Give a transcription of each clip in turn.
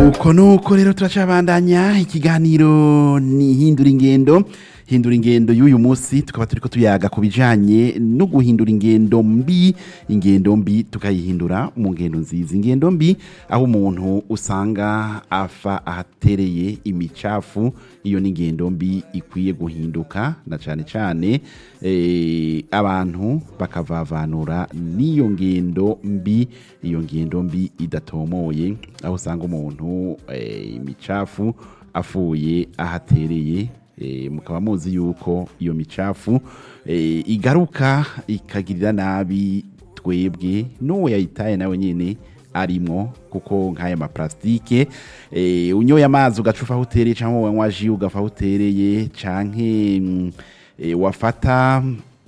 nuko nuko rero turacabandanya ikiganiro ni hindura ingendo hindura ingendo y'uyu munsi tukaba turiko tuyaga ku bijanye no guhindura ingendo mbi ingendo mbi tukayihindura mu ngendo nziza ingendo mbi aho umuntu usanga afa ahatereye imicafu iyo ni ingendo mbi ikwiye guhinduka na cane cane eh, abantu bakavavanura n'iyo ngendo mbi iyo ngendo mbi idatomoye aho usanga umuntu eh, imicafu afuye ahatereye eh, mukaba muzi yuko iyo micafu eh, igaruka ikagirira nabi twebwe n'uwo yayitaye nawe nyene arimwo kuko nk'aya maplastike eh, unyoye amazi ugacufa aho utereye cyangwa wanywa ji ugafa aho utereye canke mm, eh, wafata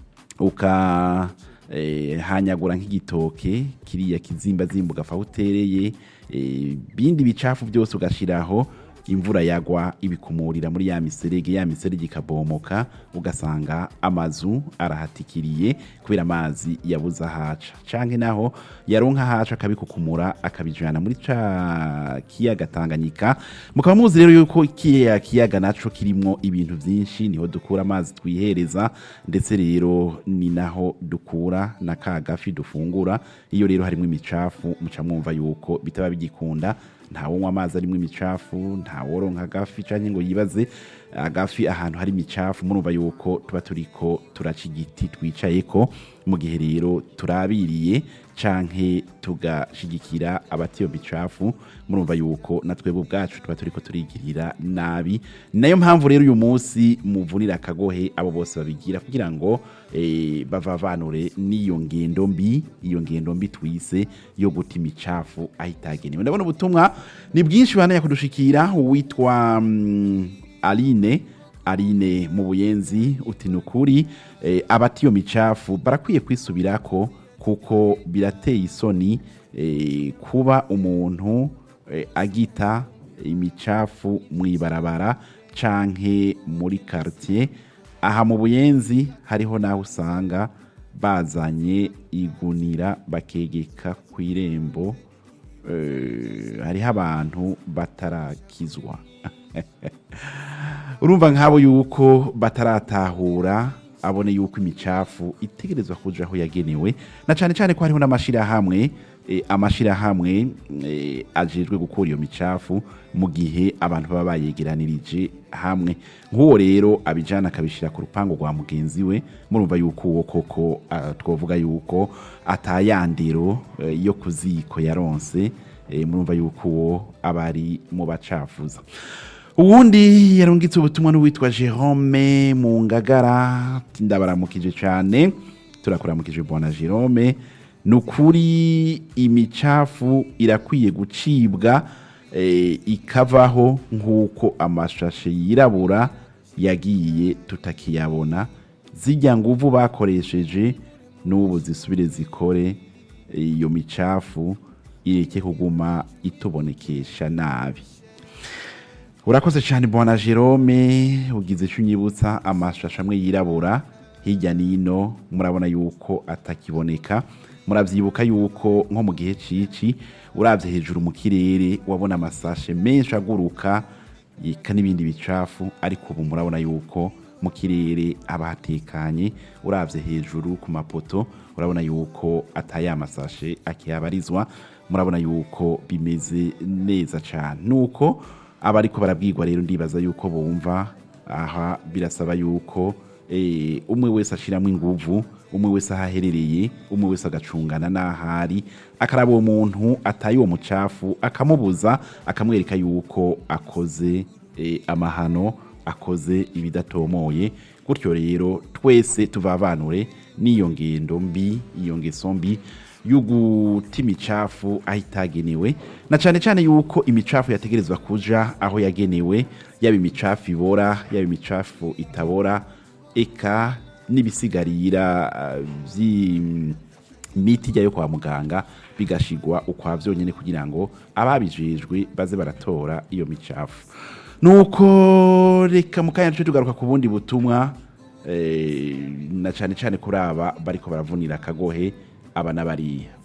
uka eh, hanyagura nk'igitoke kiriya kizimba zimba ugafa aho utereye eh, bindi bicafu byose ugashiraho imvura yagwa ibikumurira muri ya miserege ya miserege ikabomoka ugasanga amazu arahatikiriye kubera amazi yabuze ahaca canke naho yaronka ahaca akabikukumura akabijana muri ca kiyaga Tanganyika mukaba muzi rero yuko kiya kiyaga naco kirimwo ibintu vyinshi niho dukura amazi twihereza ndetse rero ni naho dukura na ka gafi dufungura iyo rero harimo imicafu muca mwumva yuko bitaba bigikunda ntawonywa amazi arimo imicafu ntaworonka agafi canke ngo yibaze agafi ahantu hari imicafu murumva yuko tuba turiko turaca igiti twicayeko mu gihe rero turabiriye canke tugashigikira abatiyo micafu murumva yuko na twebwe ubwacu tuba turiko turigirira nabi nayo mpamvu rero uyu munsi muvunira akagohe abo bose babigira kugira ngo eh, bavavanure n'iyo ngendo mbi iyo ngendo mbi twise yo guta imicafu aho itagenewe ndabona ubutumwa ni bwinshi banaya kudushikira uwitwa mm, Aline Aline mu buyenzi uti nukuri eh, abati iyo micafu barakwiye kwisubirako kuko birateye isoni eh, kuba umuntu eh, agita imicafu mw'ibarabara canke muri quartier aha mu buyenzi hariho naho usanga bazanye igunira bakegeka ku irembo eh, hariho abantu batarakizwa urumva nk'abo yuko bataratahura abone yuko imicafu itegerezwa kuja aho yagenewe na cane cane ko hariho n'amashirahamwe eh, amashirahamwe eh, ajejwe gukura iyo micafu mu gihe abantu baba bayegeranirije hamwe nk'uwo rero abijana akabishira ku rupangu rwa mugenzi we murumva yuko uwo koko ah, twovuga yuko atayandero eh, yo kuziko yaronse eh, murumva yuko uwo aba ari mu bacafuza uwundi yarungitse ubutumwa n'uwitwa Jerome mu ngagara ati, ndabaramukije cyane turakuramukije bwana Jerome ni ukuri imicafu irakwiye gucibwa eh, ikavaho nk'uko amashashe yirabura yagiye tutakiyabona zijya nguvu bakoresheje n'ubu zisubire zikore iyo micafu ireke kuguma itubonekesha nabi urakoze cyane bwana Jerome ugize icyo unyibutsa amashusho amwe yirabura hirya n'ino murabona yuko atakiboneka murabyibuka yuko nko mu gihe cici urabye hejuru mu kirere wabona amasashe menshi aguruka yika n'ibindi bicafu ariko ubu murabona yuko mu kirere haba hatekanye urabye hejuru ku mapoto urabona yuko ataya amasashe akihabarizwa murabona yuko bimeze neza cyane nuko abariko barabwirwa rero ndibaza yuko bumva aha birasaba yuko eh, umwe wese ashiramo inguvu umwe wese ahaherereye umwe wese agacungana n'ahari akaraba uwo muntu ataye uwo mucafu akamubuza akamwereka yuko akoze eh, amahano akoze ibidatomoye gutyo rero twese tuvavanure n'iyo ngendo mbi iyo ngeso mbi y'uguta imicafu aho itagenewe na cyane cyane yuko imicafu yategerezwa kuja aho yagenewe yaba imicafu ibora yaba imicafu itabora eka n'ibisigarira uh, by'imiti ijya yo kwa muganga bigashigwa ukwa byonyine kugira ngo ababijejwe baze baratora iyo micafu nuko reka mu kanya duce tugaruka ku bundi butumwa eh, na cyane cyane kuri aba bariko baravunira akagohe aba n'abariya